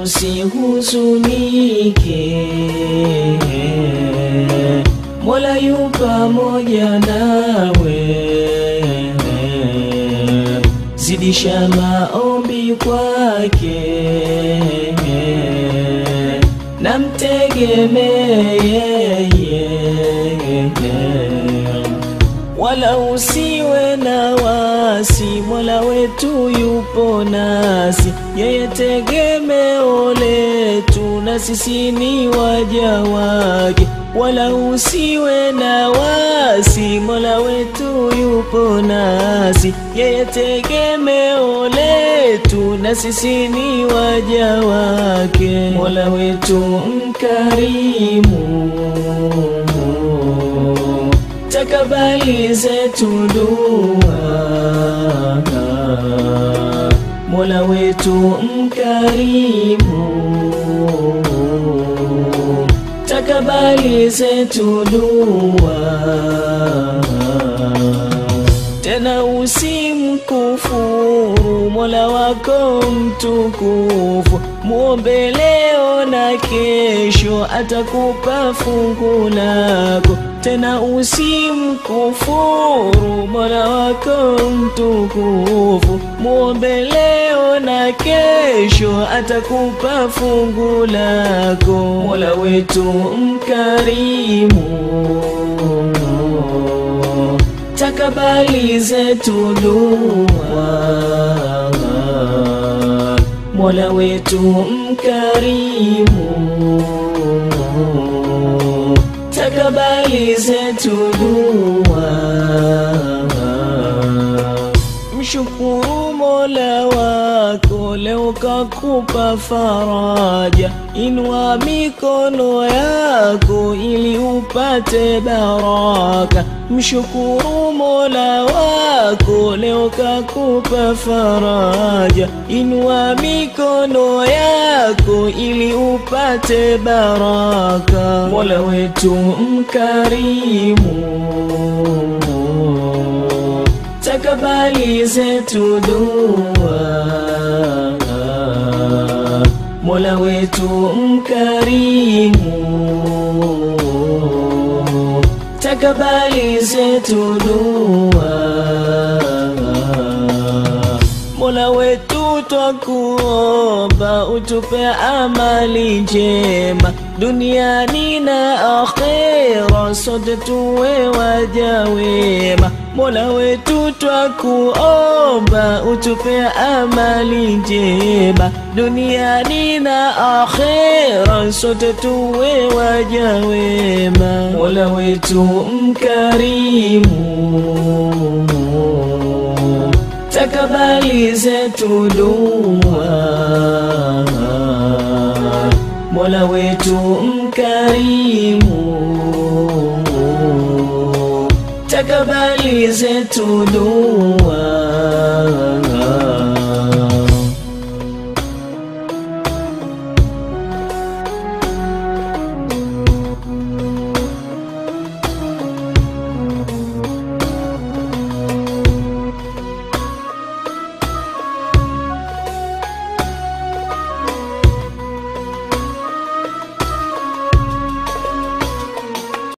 usihuzunike, Mola yu pamoja nawe. Zidisha maombi kwake na mtegemee yeye, wala usiwe na wasi, Mola wetu yupo nasi, yeye tegemeo letu, na sisi ni waja wake. Wala usiwe na wasi, Mola wetu yupo nasi, yeye tegemeo letu, na sisi ni waja wake. Mola wetu mkarimu takabali zetu dua, Mola wetu mkarimu, takabali zetu dua, tena usimkufuru Mola wako mtukufu, muombe leo na kesho, atakupa fungu lako tena usimkufuru Mola wako mtukufu, muombe leo na kesho, atakupa fungu lako. Mola wetu mkarimu, takabali zetu dua. Mola wetu mkarimu takabali zetu dua. Mshukuru Mola wako leo kakupa faraja, inua mikono yako ili upate baraka. Mshukuru Mola wako leo kakupa faraja, inua mikono yako ili upate baraka. Mola wetu mkarimu takabali zetu dua. Mola wetu mkarimu, takabali zetu dua. Mola wetu twakuomba utupe amali njema duniani na akhera, sote tuwe waja wema. Mola wetu twakuomba utupe amali njema duniani na akhera, sote tuwe waja wema. Mola wetu mkarimu takabali zetu dua. Mola wetu mkarimu, takabali zetu dua.